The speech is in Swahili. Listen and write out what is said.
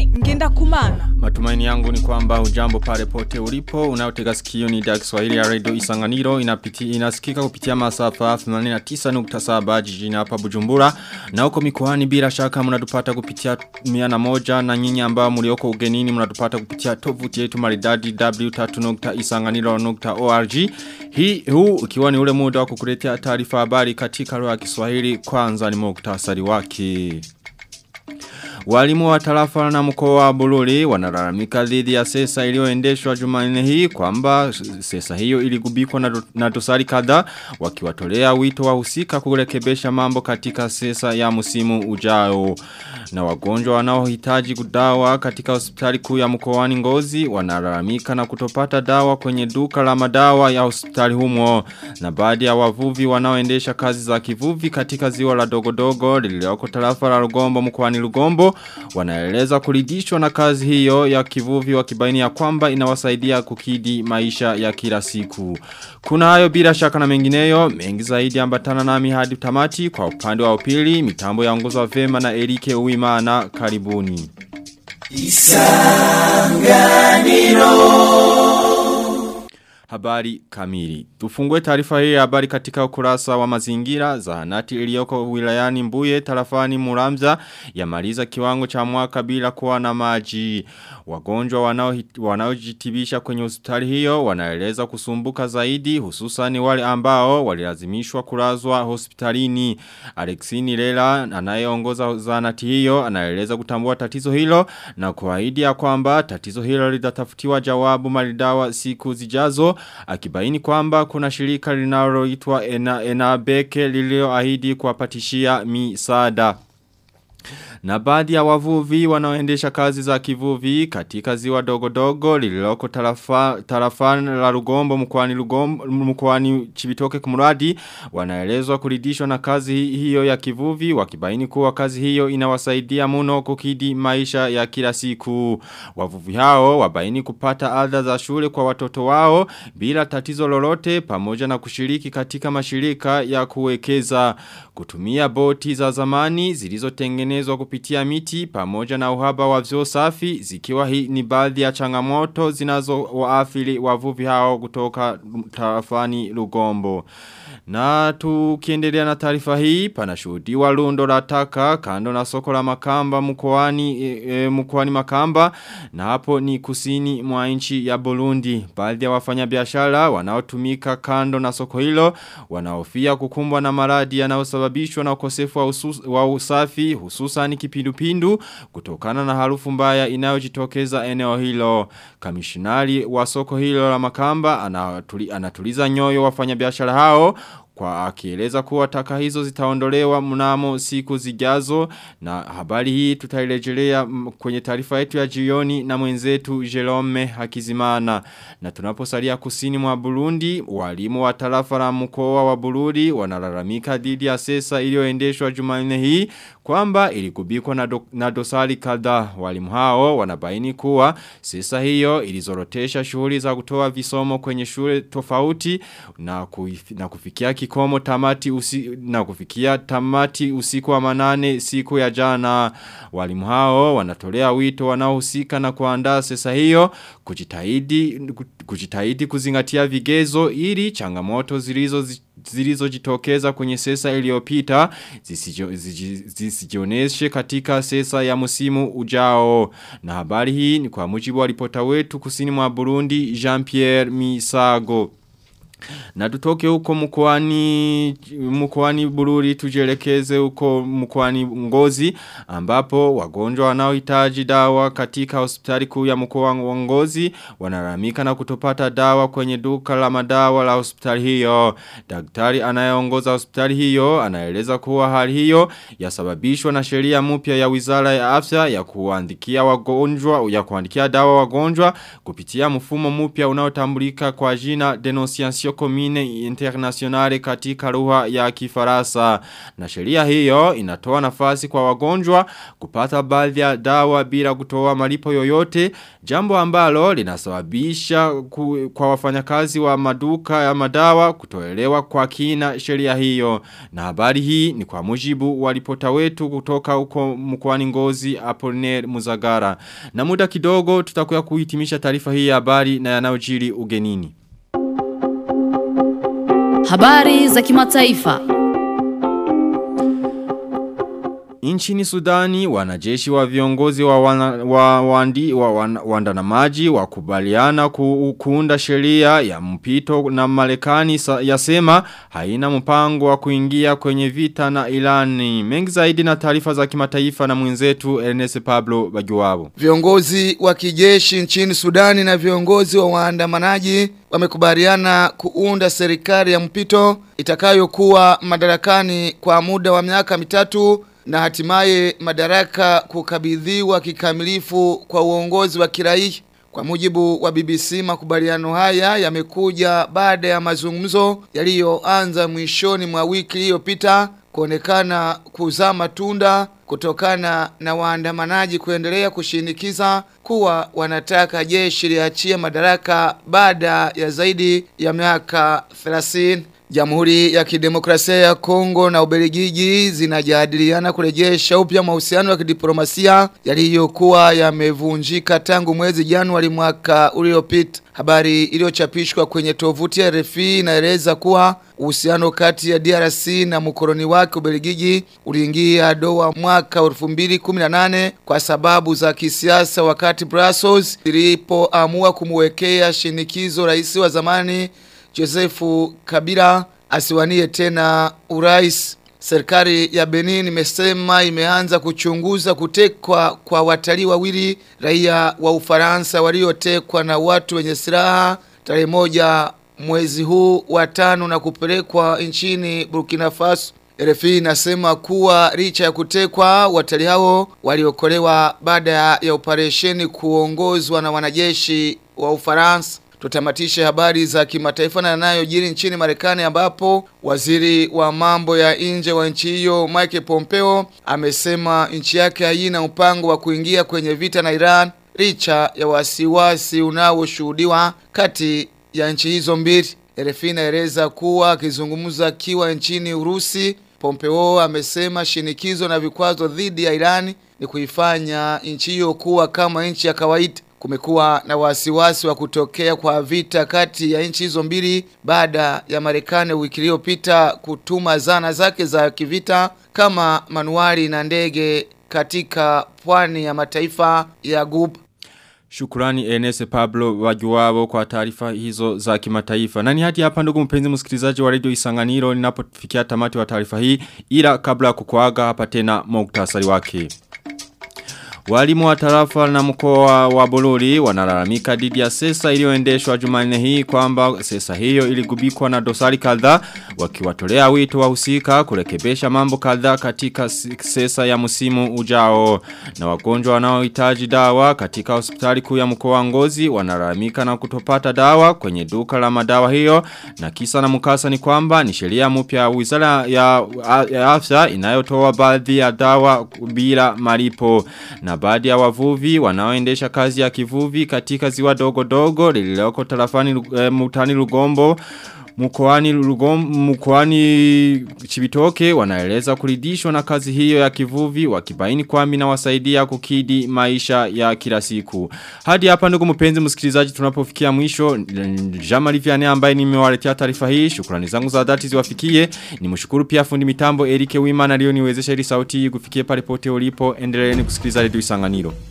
Serafine ngenda kumana. Matumaini yangu ni kwamba ujambo pale pote ulipo unaotega sikio ni idhaa Kiswahili ya Radio Isanganiro inapiti inasikika kupitia masafa 89.7 jijini hapa Bujumbura na huko mikoani bila shaka mnatupata kupitia 101 na nyinyi ambao mlioko ugenini mnatupata kupitia tovuti yetu maridadi w3.isanganiro.org hii huu ukiwa ni ule muda wa kukuletea taarifa habari katika lugha ya Kiswahili kwanza ni muktasari wake Walimu wa tarafa na mkoa wa Bururi wanalalamika dhidi ya sesa iliyoendeshwa Jumanne hii kwamba sesa hiyo iligubikwa na, do, na dosari kadhaa wakiwatolea wito wahusika kurekebesha mambo katika sesa ya msimu ujao. Na wagonjwa wanaohitaji kudawa katika hospitali kuu ya mkoani Ngozi wanalalamika na kutopata dawa kwenye duka la madawa ya hospitali humo. Na baadhi ya wavuvi wanaoendesha kazi za kivuvi katika ziwa la dogodogo lililoko tarafa la Rugombo mkoani Rugombo wanaeleza kuridhishwa na kazi hiyo ya kivuvi wakibaini ya kwamba inawasaidia kukidi maisha ya kila siku. Kuna hayo bila shaka na mengineyo, mengi zaidi ambatana nami hadi tamati kwa upande wa upili, mitambo ya ongozo wa vema na Erike Uimana karibuni. Isanganiro Habari kamili. Tufungue taarifa hii ya habari katika ukurasa wa mazingira zahanati iliyoko wilayani Mbuye tarafani Muramza yamaliza kiwango cha mwaka bila kuwa na maji. Wagonjwa wanaojitibisha kwenye hospitali hiyo wanaeleza kusumbuka zaidi hususani wale ambao walilazimishwa kulazwa hospitalini. Alexini Lela anayeongoza zahanati hiyo anaeleza kutambua tatizo hilo na kuahidi ya kwamba tatizo hilo litatafutiwa jawabu maridawa siku zijazo akibaini kwamba kuna shirika linaloitwa ena, Enabeke lilioahidi kuwapatishia misaada. Na baadhi ya wavuvi wanaoendesha kazi za kivuvi katika ziwa dogo dogo lililoko tarafa, tarafani la Rugombo mkoani Rugombo mkoani Chibitoke kumuradi wanaelezwa kuridhishwa na kazi hiyo ya kivuvi wakibaini kuwa kazi hiyo inawasaidia muno kukidi maisha ya kila siku. Wavuvi hao wabaini kupata adha za shule kwa watoto wao bila tatizo lolote pamoja na kushiriki katika mashirika ya kuwekeza kutumia boti za zamani zilizotengenezwa kupitia miti pamoja na uhaba wa vyo safi zikiwa hii ni baadhi ya changamoto zinazo waafili wavuvi hao kutoka tarafani Lugombo. Na tukiendelea na taarifa hii panashuhudiwa lundo la taka kando na soko la Makamba mkoani e, e, mkoani Makamba na hapo ni kusini mwa nchi ya Burundi. Baadhi ya wafanyabiashara wanaotumika kando na soko hilo wanaofia kukumbwa na maradi yanayosababishwa na ukosefu wa, usus, wa usafi hususan kipindupindu kutokana na harufu mbaya inayojitokeza eneo hilo. Kamishinari wa soko hilo la Makamba anatuli, anatuliza nyoyo wafanyabiashara hao kwa akieleza kuwa taka hizo zitaondolewa mnamo siku zijazo na habari hii tutailejelea kwenye taarifa yetu ya jioni na mwenzetu Jerome Hakizimana na tunaposalia kusini mwa Burundi walimu wa tarafa la mkoa wa Burundi wanalalamika dhidi ya sesa iliyoendeshwa Jumanne hii kwamba ilikubikwa na, do, na dosari kadhaa walimu hao wanabaini kuwa sesa hiyo ilizorotesha shughuli za kutoa visomo kwenye shule tofauti na, kuif, na kufikia kikomo tamati usi, na kufikia tamati usiku wa manane siku ya jana walimu hao wanatolea wito wanaohusika na kuandaa sesa hiyo kujitahidi kujitahidi kuzingatia vigezo ili changamoto zilizo zilizojitokeza kwenye sesa iliyopita zisijioneshe katika sesa ya musimu ujao na habari hii ni kwa mujibu wa ripota wetu kusini mwa Burundi Jean-Pierre Misago na tutoke huko mkoani mkoani Bururi tujelekeze huko mkoani Ngozi ambapo wagonjwa wanaohitaji dawa katika hospitali kuu ya mkoa wa Ngozi wanalamika na kutopata dawa kwenye duka la madawa la hospitali hiyo. Daktari anayeongoza hospitali hiyo anaeleza kuwa hali hiyo yasababishwa na sheria mpya ya Wizara ya Afya ya kuandikia wagonjwa ya kuandikia dawa wagonjwa kupitia mfumo mpya unaotambulika kwa jina Denunciation Legio Comine Internationale katika lugha ya Kifaransa. Na sheria hiyo inatoa nafasi kwa wagonjwa kupata baadhi ya dawa bila kutoa malipo yoyote, jambo ambalo linasababisha ku, kwa wafanyakazi wa maduka ya madawa kutoelewa kwa kina sheria hiyo. Na habari hii ni kwa mujibu wa ripota wetu kutoka huko mkoani Ngozi Apollinaire Muzagara. Na muda kidogo tutakuya kuhitimisha taarifa hii ya habari na yanayojiri ugenini. Habari za kimataifa. Nchini Sudani wanajeshi wa viongozi wa, wana, wa, wandi, wa wan, waandamanaji wakubaliana ku, kuunda sheria ya mpito na Marekani yasema haina mpango wa kuingia kwenye vita na Irani. Mengi zaidi na taarifa za kimataifa na mwenzetu Ernest Pablo Bagiwabo. Viongozi wa kijeshi nchini Sudani na viongozi wa waandamanaji wamekubaliana kuunda serikali ya mpito itakayokuwa madarakani kwa muda wa miaka mitatu na hatimaye madaraka kukabidhiwa kikamilifu kwa uongozi wa kiraia. Kwa mujibu wa BBC makubaliano haya yamekuja baada ya mazungumzo yaliyoanza mwishoni mwa wiki iliyopita kuonekana kuzaa matunda kutokana na waandamanaji kuendelea kushinikiza kuwa wanataka jeshi liachie madaraka baada ya zaidi ya miaka 30. Jamhuri ya Kidemokrasia ya Kongo na Ubelgiji zinajadiliana kurejesha upya mahusiano ya kidiplomasia yaliyokuwa yamevunjika tangu mwezi Januari mwaka uliopita. Habari iliyochapishwa kwenye tovuti ya RFI inaeleza kuwa uhusiano kati ya DRC na mkoloni wake Ubelgiji uliingia doa mwaka 2018 kwa sababu za kisiasa wakati Brussels ilipoamua kumwekea shinikizo rais wa zamani Josefu Kabila asiwanie tena urais. Serikali ya Benin imesema imeanza kuchunguza kutekwa kwa watalii wawili raia wa Ufaransa waliotekwa na watu wenye silaha tarehe moja mwezi huu wa tano na kupelekwa nchini Burkina Faso. RFI inasema kuwa licha ya kutekwa watalii hao waliokolewa baada ya operesheni kuongozwa na wanajeshi wa Ufaransa. Tutamatishe habari za kimataifa na yanayojiri nchini Marekani ambapo waziri wa mambo ya nje wa nchi hiyo Mike Pompeo amesema nchi yake haina mpango wa kuingia kwenye vita na Iran licha ya wasiwasi unaoshuhudiwa kati ya nchi hizo mbili. RFI inaeleza kuwa akizungumza akiwa nchini Urusi, Pompeo amesema shinikizo na vikwazo dhidi ya Iran ni kuifanya nchi hiyo kuwa kama nchi ya kawaida. Kumekuwa na wasiwasi wa kutokea kwa vita kati ya nchi hizo mbili baada ya Marekani wiki iliyopita kutuma zana zake za kivita kama manuari na ndege katika pwani ya mataifa ya Ghuba. Shukurani Enese Pablo wajuwabo kwa taarifa hizo za kimataifa. Nani hadi hapa ndugu mpenzi msikilizaji wa radio Isanganiro ninapofikia tamati wa taarifa hii ila kabla ya kukuaga hapa tena muktasari wake. Walimu wa tarafa na mkoa wa Bolori wanalalamika dhidi ya sesa iliyoendeshwa Jumanne hii kwamba sesa hiyo iligubikwa na dosari kadhaa wakiwatolea wito wahusika kurekebesha mambo kadhaa katika sesa ya msimu ujao na wagonjwa wanaohitaji dawa katika hospitali kuu ya mkoa wa Ngozi wanalalamika na kutopata dawa kwenye duka la madawa hiyo na kisa na mkasa ni kwamba ni sheria mpya ya Wizara ya, ya Afya inayotoa baadhi ya dawa bila malipo na baadhi ya wavuvi wanaoendesha kazi ya kivuvi katika ziwa dogo dogo lililoko tarafani e, mutani Lugombo mkoani Lugombo mkoani Chibitoke wanaeleza kuridhishwa na kazi hiyo ya kivuvi wakibaini kwamba inawasaidia kukidi maisha ya kila siku. Hadi hapa ndugu mpenzi msikilizaji tunapofikia mwisho Jamali Vianney ambaye nimewaletea taarifa hii shukrani zangu za dhati ziwafikie nimshukuru pia fundi mitambo Erike Wimana aliyoniwezesha ili sauti kufikia pale pote ulipo endeleeni kusikiliza redio Isanganiro.